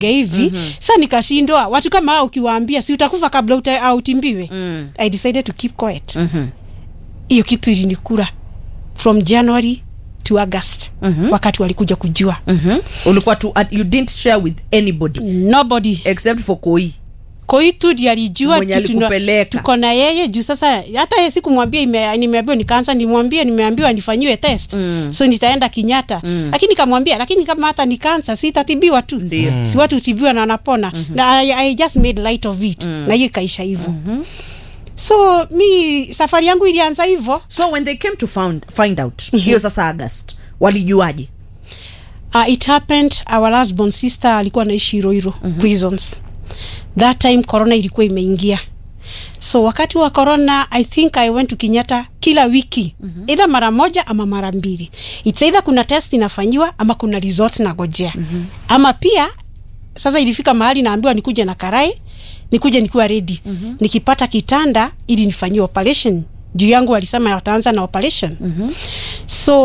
hivi mm-hmm. sa nikashindwa watu kama hao ukiwaambia si utakufa kabla uta, au utimbiwe mm. i decided to keep quiet Mhm. hiyo kitu ilinikura from january to august mm-hmm. wakati walikuja kujua Mhm. ulikuwa tu at, you didn't share with anybody nobody except for koi koitu ndi alijua Mwenye kitu na- alikupeleka. tuko na yeye juu sasa hata yeye sikumwambia ime- nimeambiwa ni kansa nimwambie nimeambiwa nifanyiwe test mm. so nitaenda kenyatta mm. lakini kamwambia lakini kama hata ni kansa sitatibiwa tu Ndio. si watu utibiwa na wanapona mm-hmm. na I, I just made light of it mm. na hiyo ikaisha hivyo mm-hmm. so mi safari yangu ilianza hivyo so when they came to found, find out hiyo sasa august walijuaje uh, it happened our last born sister alikuwa naishi Iroiro mm-hmm. prisons that time corona ilikuwa imeingia so wakati wa corona i think i went to kenyatta kila wiki mm-hmm. either mara moja ama mara mbili its either kuna test inafanyiwa ama kuna results nagojea mm-hmm. ama pia sasa ilifika mahali naambiwa nikuje na karai nikuje nikiwa ready mm-hmm. nikipata kitanda ili nifanyie operation juu yangu walisema wataanza na operation mm-hmm. so